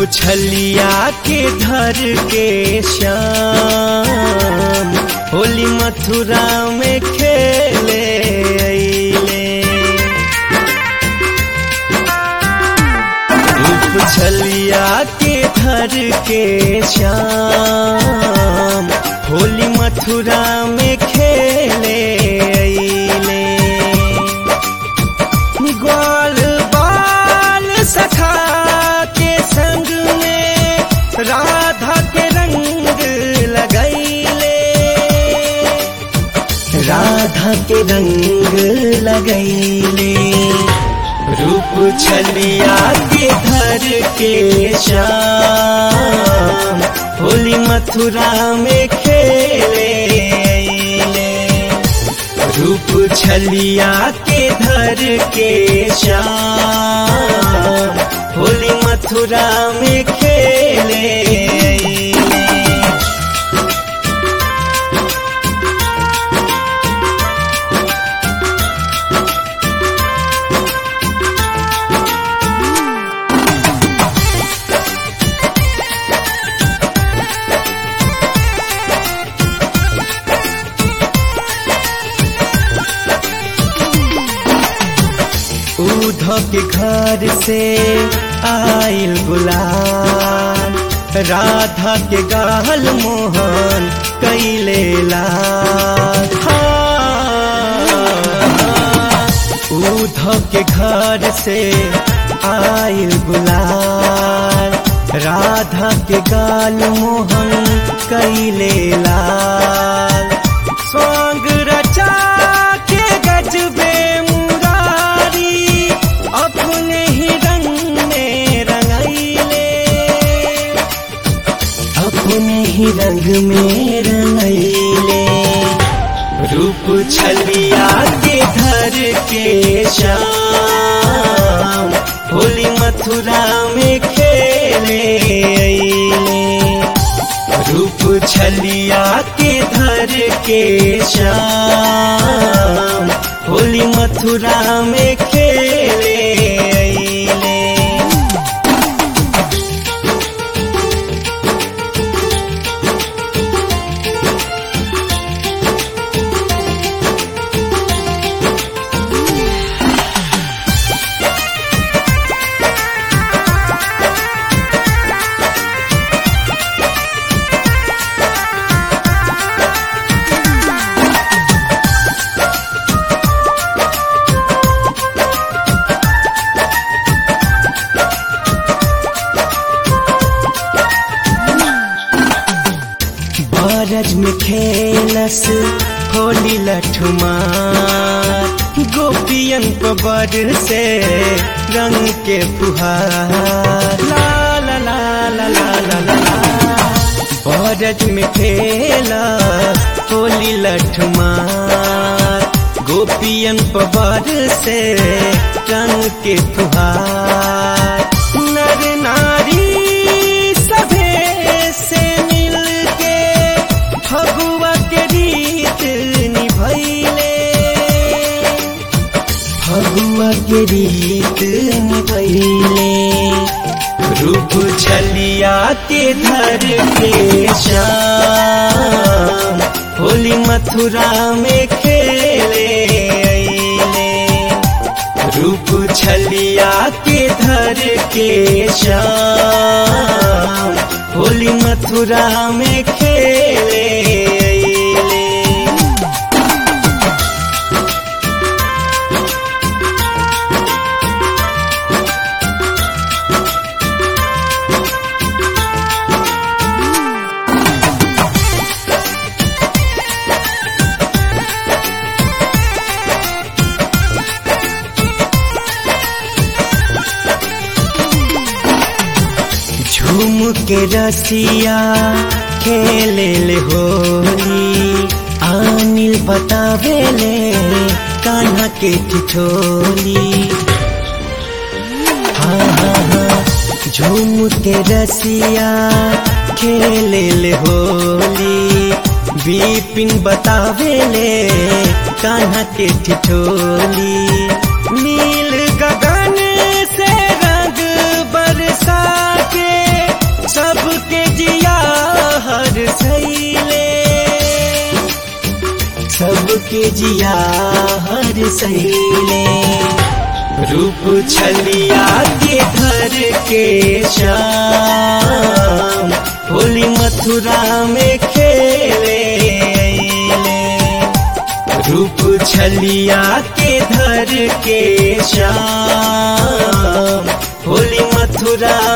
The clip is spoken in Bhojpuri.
छलिया के धर के श्याम होली मथुरा में खेले अइले रूप छलिया के धर के श्याम होली मथुरा में खेले अइले ग्वाल बाल सखा के संग में राधा के रंग लगैले राधा के रंग लगैले रूप छलिया के धर के श्याम होली मथुरा में खेले अइले रूप छलिया के धर के श्याम होली मथुरा में खेले अइले। उधो के घर से आइल गुलाल राधा के गाल मोहन कैले लाल उधो के घर से आइल गुलाल राधा के गाल मोहन कैले लाल स्वांग रचा के गजबे मुरारी अपने ही रंग में रंगैले अपने ही रंग में रंगैले रूप छलिया के धर के श्याम होली मथुरा में खेले अइले रूप छलिया के धर के श्याम होली मथुरा में खेले अइले बारज में खेलस होली लठुमार गोपियन पर से रंग के फुहार ला ला ला ला ला ला ला बारज में खेला होली लठुमार गोपियन पर से रंग के फुहार नर नारी सभे से मिल के फगुआ के रीत निभैले फगुआ के रीत निभैले रूप छलिया के धर के श्याम होली मथुरा में खेले अइले रूप छलिया के धर के श्याम होली मथुरा में खेले अइले झूम के रसिया खेले ले होली आनिल बतावे ले कान्हा के ठिठोली हाँ हाँ हाँ झूम के रसिया खेले ले होली बिपिन बतावे ले कान्हा के ठिठोली नील गगन से रंग बरसा के जिया हर सहेले रूप छलिया के घर के शाम होली मथुरा में खेले अइले। रूप छलिया के धर के शाम होली मथुरा